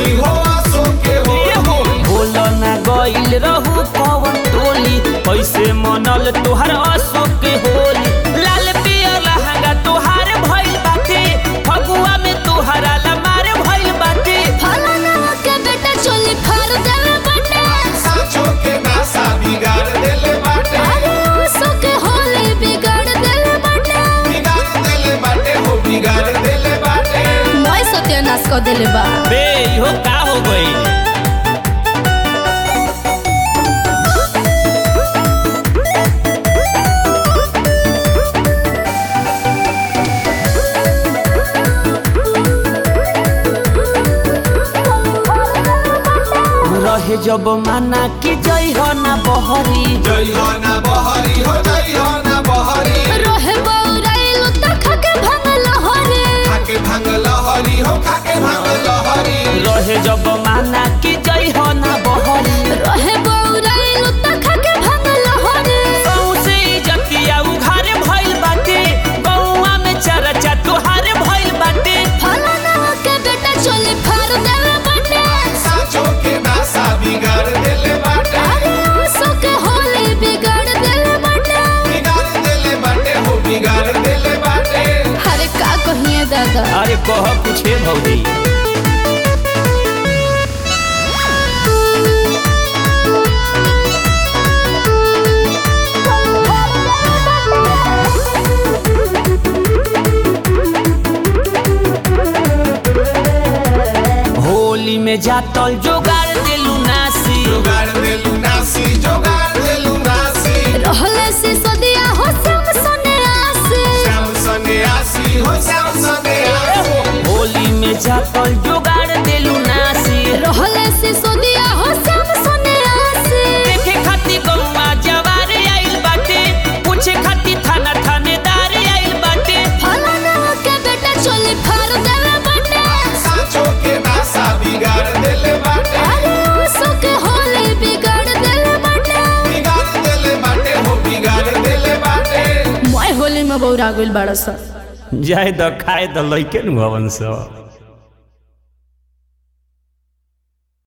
होली हो आसो के होली बोल ना गइल रहू कवन टोली कैसे मनल तोहर अशोक के होली लाल पियर लहंगा तोहार भइल बाटे फगुआ में तोहरा लमार भइल बाटे फलाना के बेटा चोली फाड़ देवे बटे साचो के नासा बिगाड़ देले बाटे अरे ओसो के होली बिगाड़ देले बटे बिगाड़ देले बाटे हो बिगाड़ देले बाटे मैं सत्यानाश कर देले बा बे इहो का हो गइल रहे जब माना कि जई हो ना बहरी जय हो ना बहरी हो जय हो ना बहरी रोहे बौराइल त खके भंगल हरे खाके भांग लहरी हो खाके भांग लहरी रहे जब माना कि जई हो ना बहरी रोहे बौराइल त खके भंगल हरे कौसे इज्जतिया उघारे भइल बाटे गौवा में चर्चा तोहारे भइल बाटे फलाना के बेटा चोली फाड़ देवे बटे साचो के नासा बिगाड़ देले बाटे अरे ओसो के होली बिगाड़ देले बटे बिगाड़ देले बाटे हो बिगाड़ देले बाटे अरे का कहिए दादा अरे कह पूछे भौजी होली में जातल जोगाड़ देलू नासी जोगाड़ देलू नासी जोगाड़ देलू नासी रहले से सदिया हो सम सने आसे श्याम सन्यासी हो श्याम सन्यासी होली में जातल जोगाड़ देलू नासी रहले से सदिया हो सम सने आसे देखे खातिर गौवा जवार आइल बाटे पूछे खातिर थाना थानेदार आइल बाटे फलाना के बेटा चोली फाड़ देवे बटे साचो के नासा बिगाड़ देले बाटे अरे ओसो के होली बिगाड़ देले बटे बिगाड़ देले बाटे हो बिगाड़ देले बाटे मैं होली में बौरा गइल बाड़ा सा जाए द खाए द लइके नु हवन सब